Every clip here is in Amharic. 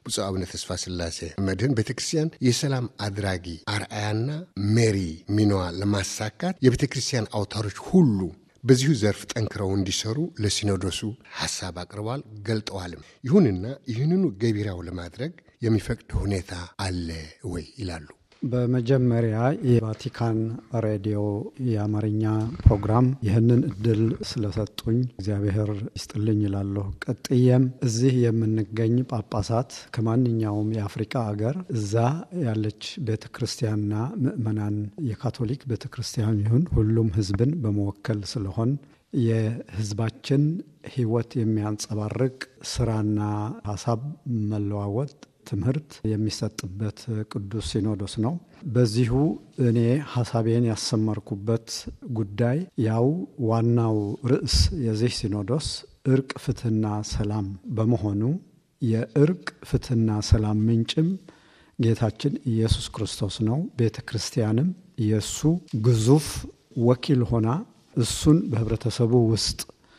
ብፁዕ አቡነ ተስፋ ስላሴ መድህን ቤተ ክርስቲያን የሰላም አድራጊ አርአያና ሜሪ ሚናዋ ለማሳካት የቤተ ክርስቲያን አውታሮች ሁሉ በዚሁ ዘርፍ ጠንክረው እንዲሰሩ ለሲኖዶሱ ሐሳብ አቅርበዋል፣ ገልጠዋልም። ይሁንና ይህንኑ ገቢራው ለማድረግ የሚፈቅድ ሁኔታ አለ ወይ ይላሉ። በመጀመሪያ የቫቲካን ሬዲዮ የአማርኛ ፕሮግራም ይህንን እድል ስለሰጡኝ እግዚአብሔር ይስጥልኝ ይላለሁ። ቀጥዬም እዚህ የምንገኝ ጳጳሳት ከማንኛውም የአፍሪካ አገር እዛ ያለች ቤተ ክርስቲያንና ምእመናን የካቶሊክ ቤተ ክርስቲያን ይሁን ሁሉም ሕዝብን በመወከል ስለሆን የሕዝባችን ሕይወት የሚያንጸባርቅ ስራና ሀሳብ መለዋወጥ ትምህርት የሚሰጥበት ቅዱስ ሲኖዶስ ነው። በዚሁ እኔ ሀሳቤን ያሰመርኩበት ጉዳይ ያው ዋናው ርዕስ የዚህ ሲኖዶስ እርቅ፣ ፍትህና ሰላም በመሆኑ የእርቅ ፍትህና ሰላም ምንጭም ጌታችን ኢየሱስ ክርስቶስ ነው። ቤተ ክርስቲያንም የእሱ ግዙፍ ወኪል ሆና እሱን በህብረተሰቡ ውስጥ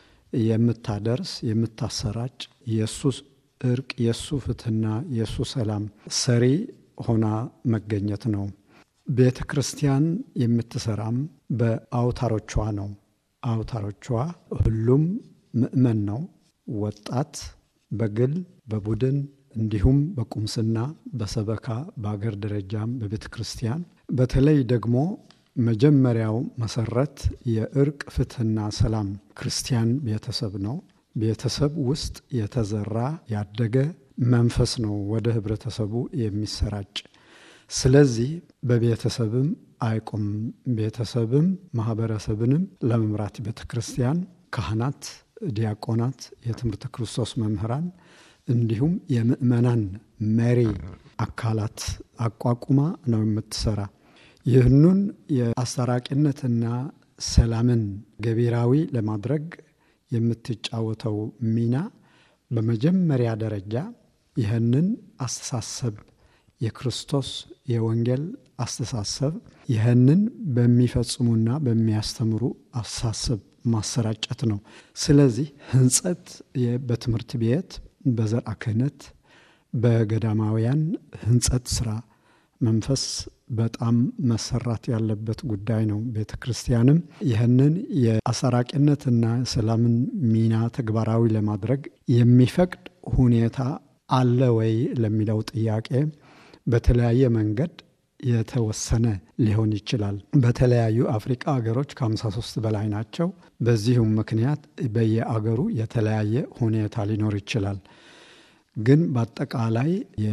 የምታደርስ የምታሰራጭ የእሱ እርቅ የእሱ ፍትህና የእሱ ሰላም ሰሪ ሆና መገኘት ነው። ቤተ ክርስቲያን የምትሰራም በአውታሮቿ ነው። አውታሮቿ ሁሉም ምእመን ነው። ወጣት በግል በቡድን እንዲሁም በቁምስና በሰበካ በአገር ደረጃም በቤተ ክርስቲያን በተለይ ደግሞ መጀመሪያው መሰረት የእርቅ ፍትህና ሰላም ክርስቲያን ቤተሰብ ነው። ቤተሰብ ውስጥ የተዘራ ያደገ መንፈስ ነው ወደ ህብረተሰቡ የሚሰራጭ። ስለዚህ በቤተሰብም አይቆም። ቤተሰብም ማህበረሰብንም ለመምራት ቤተ ክርስቲያን ካህናት፣ ዲያቆናት፣ የትምህርተ ክርስቶስ መምህራን እንዲሁም የምእመናን መሪ አካላት አቋቁማ ነው የምትሰራ። ይህኑን የአስታራቂነትና ሰላምን ገቢራዊ ለማድረግ የምትጫወተው ሚና በመጀመሪያ ደረጃ ይህንን አስተሳሰብ የክርስቶስ የወንጌል አስተሳሰብ ይህንን በሚፈጽሙና በሚያስተምሩ አስተሳሰብ ማሰራጨት ነው። ስለዚህ ህንጸት በትምህርት ቤት፣ በዘርዓ ክህነት፣ በገዳማውያን ህንጸት ስራ መንፈስ በጣም መሰራት ያለበት ጉዳይ ነው። ቤተ ክርስቲያንም ይህንን የአሰራቂነትና ሰላምን ሚና ተግባራዊ ለማድረግ የሚፈቅድ ሁኔታ አለ ወይ ለሚለው ጥያቄ በተለያየ መንገድ የተወሰነ ሊሆን ይችላል። በተለያዩ አፍሪቃ ሀገሮች ከ53 በላይ ናቸው። በዚሁም ምክንያት በየአገሩ የተለያየ ሁኔታ ሊኖር ይችላል። ግን በአጠቃላይ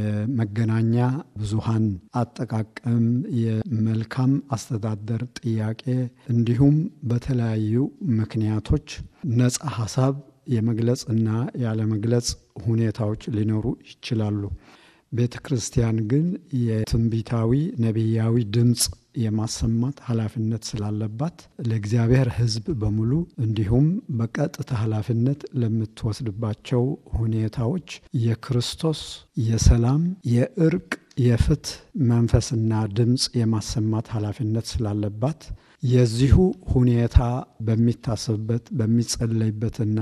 የመገናኛ ብዙሃን አጠቃቀም፣ የመልካም አስተዳደር ጥያቄ እንዲሁም በተለያዩ ምክንያቶች ነጻ ሀሳብ የመግለጽ እና ያለመግለጽ ሁኔታዎች ሊኖሩ ይችላሉ። ቤተ ክርስቲያን ግን የትንቢታዊ ነቢያዊ ድምፅ የማሰማት ኃላፊነት ስላለባት ለእግዚአብሔር ሕዝብ በሙሉ እንዲሁም በቀጥታ ኃላፊነት ለምትወስድባቸው ሁኔታዎች የክርስቶስ የሰላም፣ የእርቅ፣ የፍትህ መንፈስና ድምፅ የማሰማት ኃላፊነት ስላለባት የዚሁ ሁኔታ በሚታሰብበት በሚጸለይበትና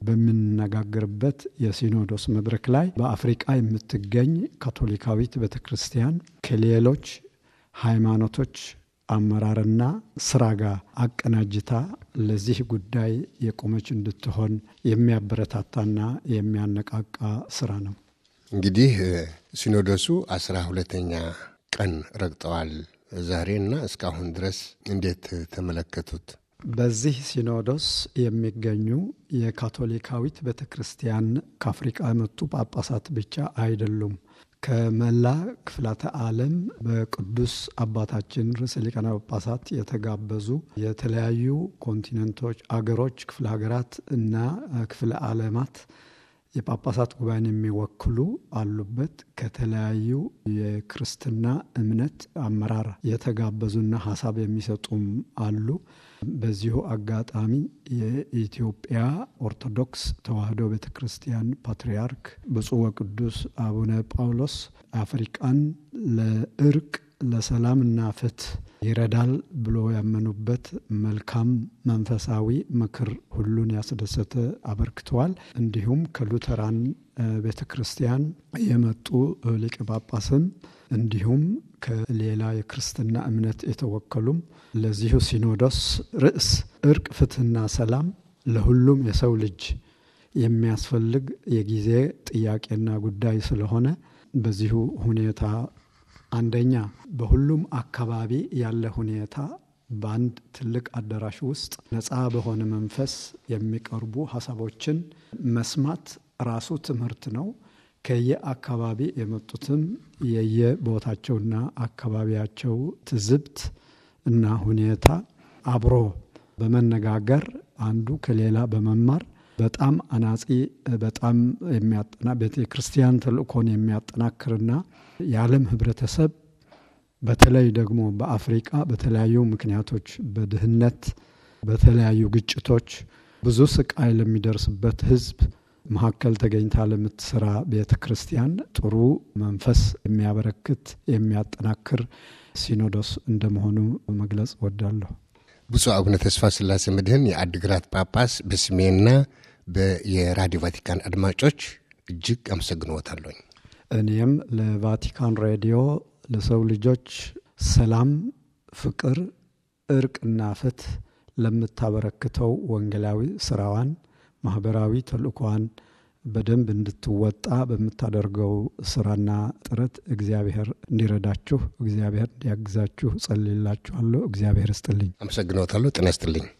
በምንነጋገርበት የሲኖዶስ መድረክ ላይ በአፍሪቃ የምትገኝ ካቶሊካዊት ቤተ ክርስቲያን ከሌሎች ሃይማኖቶች አመራርና ስራ ጋር አቀናጅታ ለዚህ ጉዳይ የቆመች እንድትሆን የሚያበረታታና የሚያነቃቃ ስራ ነው። እንግዲህ ሲኖዶሱ አስራ ሁለተኛ ቀን ረግጠዋል ዛሬና እስካሁን ድረስ እንዴት ተመለከቱት? በዚህ ሲኖዶስ የሚገኙ የካቶሊካዊት ቤተ ክርስቲያን ከአፍሪቃ የመጡ ጳጳሳት ብቻ አይደሉም። ከመላ ክፍላተ ዓለም በቅዱስ አባታችን ርዕሰ ሊቃነ ጳጳሳት የተጋበዙ የተለያዩ ኮንቲነንቶች፣ አገሮች፣ ክፍለ ሀገራት እና ክፍለ ዓለማት የጳጳሳት ጉባኤን የሚወክሉ አሉበት። ከተለያዩ የክርስትና እምነት አመራር የተጋበዙና ሀሳብ የሚሰጡም አሉ። በዚሁ አጋጣሚ የኢትዮጵያ ኦርቶዶክስ ተዋሕዶ ቤተ ክርስቲያን ፓትርያርክ ብፁዕ ወቅዱስ አቡነ ጳውሎስ አፍሪቃን ለእርቅ ለሰላምና ፍትህ ይረዳል ብሎ ያመኑበት መልካም መንፈሳዊ ምክር ሁሉን ያስደሰተ አበርክተዋል። እንዲሁም ከሉተራን ቤተ ክርስቲያን የመጡ ሊቀ ጳጳስም እንዲሁም ከሌላ የክርስትና እምነት የተወከሉም ለዚሁ ሲኖዶስ ርዕስ እርቅ፣ ፍትህና ሰላም ለሁሉም የሰው ልጅ የሚያስፈልግ የጊዜ ጥያቄና ጉዳይ ስለሆነ በዚሁ ሁኔታ አንደኛ በሁሉም አካባቢ ያለ ሁኔታ በአንድ ትልቅ አዳራሽ ውስጥ ነፃ በሆነ መንፈስ የሚቀርቡ ሀሳቦችን መስማት ራሱ ትምህርት ነው። ከየአካባቢ የመጡትም የየቦታቸውና አካባቢያቸው ትዝብት እና ሁኔታ አብሮ በመነጋገር አንዱ ከሌላ በመማር በጣም አናጺ በጣም የሚያጠና ቤተ ክርስቲያን ተልእኮን የሚያጠናክርና የዓለም ህብረተሰብ በተለይ ደግሞ በአፍሪቃ በተለያዩ ምክንያቶች በድህነት፣ በተለያዩ ግጭቶች ብዙ ስቃይ ለሚደርስበት ህዝብ መካከል ተገኝታ ለምትሰራ ቤተ ክርስቲያን ጥሩ መንፈስ የሚያበረክት የሚያጠናክር ሲኖዶስ እንደመሆኑ መግለጽ ወዳለሁ። ብፁዕ አቡነ ተስፋ ስላሴ መድህን የአድግራት ጳጳስ በስሜና የራዲዮ ቫቲካን አድማጮች እጅግ አመሰግንዎታለሁኝ። እኔም ለቫቲካን ሬዲዮ ለሰው ልጆች ሰላም፣ ፍቅር፣ እርቅና ፍትህ ለምታበረክተው ወንጌላዊ ስራዋን ማህበራዊ ተልእኮዋን በደንብ እንድትወጣ በምታደርገው ስራና ጥረት እግዚአብሔር እንዲረዳችሁ እግዚአብሔር እንዲያግዛችሁ ጸልይላችኋለሁ። እግዚአብሔር ይስጥልኝ። አመሰግንዎታለሁ። ጤና ይስጥልኝ።